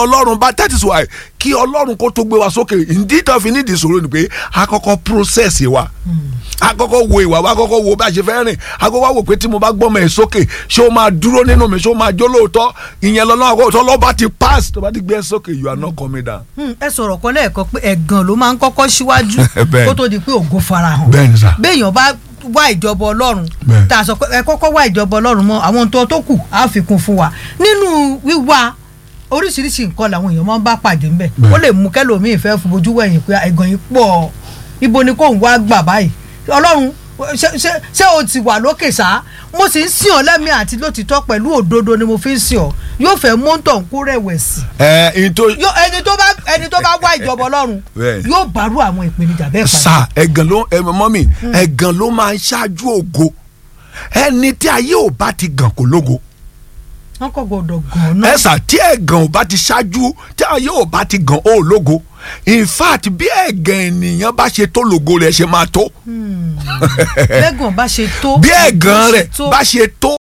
ọlọ́run bá that is why kí ọlọ́run kó tó gbé wa sókè ìdí tó fi nídìí ìṣòro ni pé a kọ́kọ́ process wa a kọ́kọ́ wo ìwà wa a kọ́kọ́ wo bá a ṣe fẹ́ rìn a kọ́kọ́ wo pé tí mo bá gbọ́mọ ẹ̀ sókè ṣé o máa dúró nínú mi ṣé o máa jó lóòótọ́ ìyẹn lọ́nà àkọ́kọ́ lọ́ba ti pass tó bá ti gbé ẹ sókè you are not coming down. Hmm, ẹ sọ̀rọ̀ kan lẹ́ẹ̀kan pé ẹ̀gàn ló máa ń kọ́kọ́ síwájú Bẹ́ẹ̀ni. kó tó di pé ògo farahàn bẹ́ẹ̀ni sà béèyàn bá wá ìjọba ọlọ́run Bẹ́ẹ̀ni. tá a sọ pé ẹ kọ́kọ́ wá ìjọba ọlọ́run mọ́ àwọn tó tó kù á fi kún fún wa nínú wíwá oríṣiríṣi nǹkan làwọn èèyàn máa ń bá pàdé ńbẹ Bẹ́ẹ̀ni. ó lè mú kẹlòmíì fẹ́ fojú wẹ̀yìn pé ẹ̀gàn yìí pọ̀ ibo ni kò ń wá gbà báyìí ọlọ́run ṣé- ṣé ṣé o ti wà lókè sá mo sì ń sìn ọ́ lẹ́mí àti lótìtọ́ pẹ̀lú òdodo ni mo fi ń sìn ọ́ yóò fẹ́ mọ́tò ń kó rẹ̀wẹ̀sì ẹ ẹ tó yóò ẹni tó bá ẹni tó bá wá ìjọba ọlọ́run Bẹ́ẹ̀ni. yóò bárú àwọn ìpèníjà bẹ́ẹ̀ pàdé. sà ẹ̀gàn ló ẹ mọ́mì ẹ̀gàn ló máa ń ṣáájú ògo ẹni tí ayé ò bá ti gàn kó lógo wọn kò gbọdọ̀ gan náà. ẹ sà tí ẹ̀gàn ò bá ti ṣáájú tí ayé ò bá ti gàn ó lógo in fact bí ẹ̀gàn ènìyàn bá ṣe tó lógo rẹ̀ ṣe máa tó lẹ́gàn bá ṣe tó. bí ẹ̀gàn rẹ̀ tó. bá ṣe tó